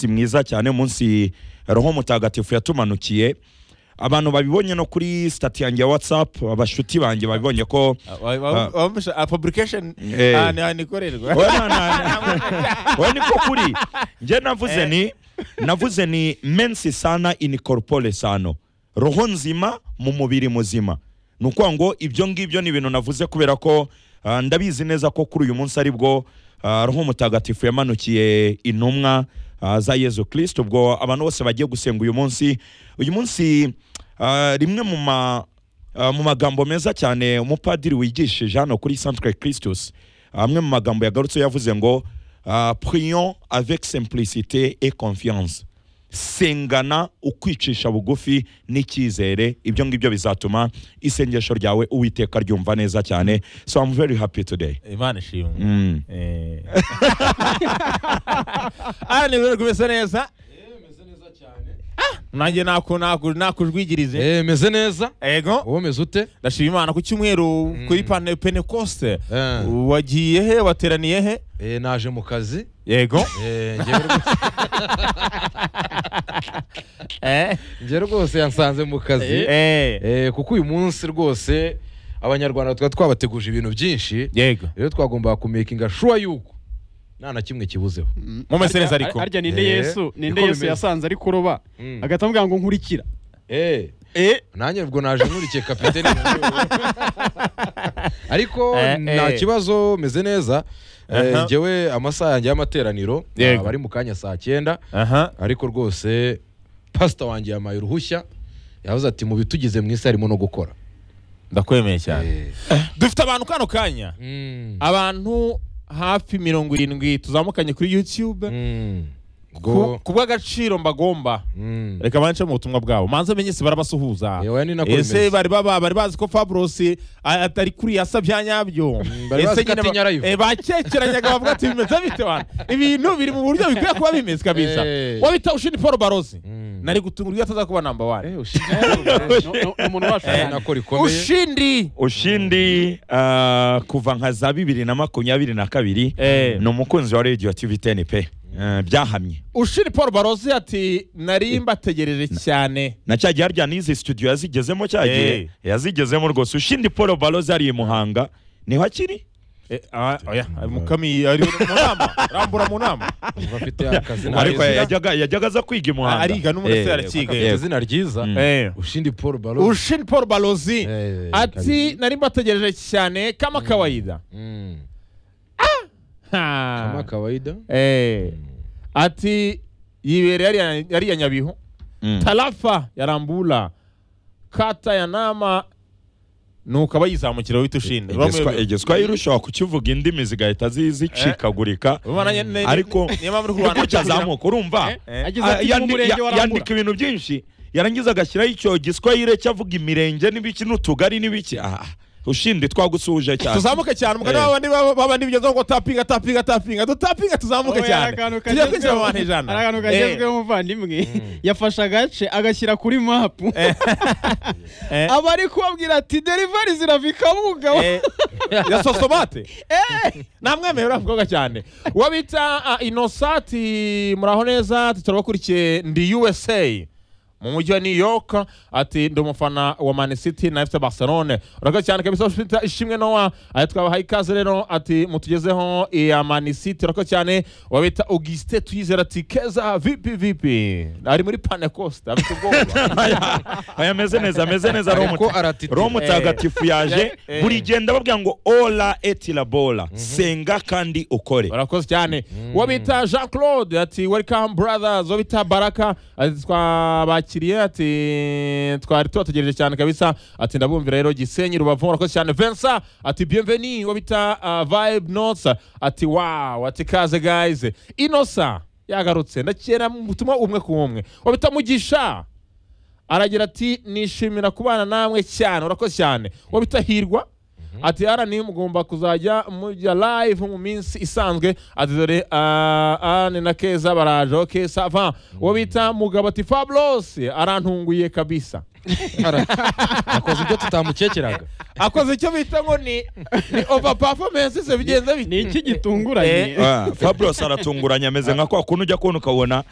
munsi mwiza cyane munsi roho mutagatifu yatumanukiye abantu babibonye no kuri sitati yanjye ya watsapu abashuti banjye babibonye ko application Eh. ahantu hanikorerwa Oya, na- na- oya, niko kuri njye navuze ni navuze ni mensi sana inikorpore sano roho nzima mu mubiri muzima ni ukuvuga ngo ibyo ngibyo ni ibintu navuze kubera ko ah, ndabizi neza ko kuri uyu munsi aribwo ah, roho mutagatifu yamanukiye intumwa ah, za yezu kirisito ubwo abantu bose bagiye gusenga uyu munsi uyu munsi ah, rimwe mu ma Ah, mu magambo meza cyane umupadiri wigishije hano kuri centre christus amwe mu magambo yagarutse yavuze ngo ah, prions avec simplicité et confiance sengana ukwicisha bugufi n'icyizere ibyo ngibyo bizatuma isengesho ryawe uwiteka ryumva neza cyane so i'm very happy today imana ishimwe Mm. Eh. ahantu rero kumeze neza nanjye naku- naku- nakujwigirize Eh, meze neza ego wowe umeze ute ndashima imana ku cyumweru kuri pane pentecoste Eh. wagiye he wateraniye he Eh, naje mu kazi yego Eh, njyewe rwose- Eh. njyewe rwose yansanze mu kazi Eh. Eh, kuko uyu munsi rwose abanyarwanda twari twabateguje ibintu byinshi yego rero twagombaga kumekinga shuwa yuko nta na kimwe kibuzeho mumese neza ariko harya ninde Eh, yesu ninde niko yesu bimeze. yasanze ari kuroba Mm. agahita amubwira ngo nkurikira Eh, Eh, nanjye ubwo naje nkurikiye kapiteni ariko Eh, nta eh. kibazo meze neza Eh, Aha. njyewe amasaha yanjye y'amateraniro Yego. aba ari mu kanya saa cyenda aha ariko rwose pasita wanjye yamaye uruhushya yavuze ati mu bitugize mu isi harimo no gukora ndakwemeye cyane dufite abantu kano kanya Mm. abantu hafi mirongo irindwi tuzamukanye kuri youtube Mm. ku Ubwo- ku bw'agaciro mbagomba Mm. reka banshemo mu butumwa bwabo manze amenye se barabasuhuza Eh, oya, ni nako ese bimeze. bari baba bari bazi ko Fabros a- atari kuri yasa bya nyabyo bari bazi ko atinya live. bakekeranyaga bavuga ati bimeze bite wana ibintu biri mu buryo bikwiye kuba bimeze kabisa Eh. wabita ushini Paul Barozi Mm. nari gutungurwa iyo ataza kuba namba wani Eh, ushinzwe no- no- ni umuntu wacu ni cyane. nako rikomeye ushindi ushindi ah, kuva nka za bibiri na makumyabiri na kabiri Eh. ni umukunzi wa radio tv ten pe Eh, byahamye ushini Paul Barozi ati nari mbategereje cyane na cya gihe harya n'izi studio yazigezemo cya gihe Eh. yazigezemo rwose ushindi paul baloze ari i muhanga niho akiri Eh, ah, oya mukami ari mu nama rambura mu nama Umva afite akazi na ariko Yesu. yajyaga yajyaga aza kwiga i muhanga ariga n'umurasire Eh, arakiga Afite eh, izina ryiza Eh. ushindi paul balo ushin paul balozi Eh, ati kabisa. nari mbategereje cyane kama kawaida Mm. Ha. kama kawaida Eh. ati yibereye yariya nyabihu mm. tarafa ya rambula kata ya nama nuko abayizamukira wita ushinde Igiswa- igiswahili ushobora kukivuga indimi zigahita zi- zicikagurika ariko niko cyazamuka urumva Eh. agize ati Ah, "Ndi mu yandi- murenge ya- wa yandika rambura ibintu byinshi yarangiza agashyiraho icyo giswahili cyavuga imirenge n'ibiki n'utugari n'ibiki Ah, ushindi twagusuhuje cyane tuzamuke cyane umugani Eh. w'abandi baba- babandi bigezaho ngo tapinga tapinga tapinga dutapinga tuzamuke Oya, cyane hari akantu tujya kwinjira mu kagezweho- bantu ijana hari akantu Eh. kagezweho muvandimwe yafashe agace agashyira kuri mapu Eh. aba ari kubabwira ati derivari zirava ikabuga Eh, ya sosomate namwemewe uriya mukobwa cyane uwo bita ah, inosati muraho neza ati turabakurikiye ndi usa mu mujyi wa new york ati ndi umufana wa man city na fc barcelone urakoze cyane kabisa ufite ishimwe nowa ati twabahaye ikaze rero ati mutugezeho iya man city urakoze cyane uwo bita augustin tuyizera ati keza vipi vipi ari muri panecosta afite ubwoba Aya- aya ameze neza ameze neza roho Ariko muta- aratitira. roho mutagatifu yaje Eh. buri genda babwira ngo ola etirabora senga kandi ukore barakoze cyane uwo bita jean claude ati welcome brothers uwo bita baraka ati twabakiriye ati twari tubategereje cyane kabisa ati ndabumvira rero gisenyi rubavu urakoze cyane vincent ati bienveni uwo bita uh, vibe notes ati wow ati kaze guys inosa yagarutse ndakera mu butumwa umwe ku umwe uwo bita mugisha aragira ati nishimira kubana namwe cyane urakoze cyane uwo bita hirwa ati arani mugomba kuzajya mujya live mu minsi isanzwe ati dore ah, ane na keza baraje ok sava uwo bita mugabo ati fabulous arantunguye kabisa Ara- akoze ibyo tutamukekeraga akoze icyo bita ngo ni ni over performance se bigenze bite ni iki gitunguranye Eh. Ah, Fabulous aratunguranye ameze nka kwa kuntu ujya kubona ukabona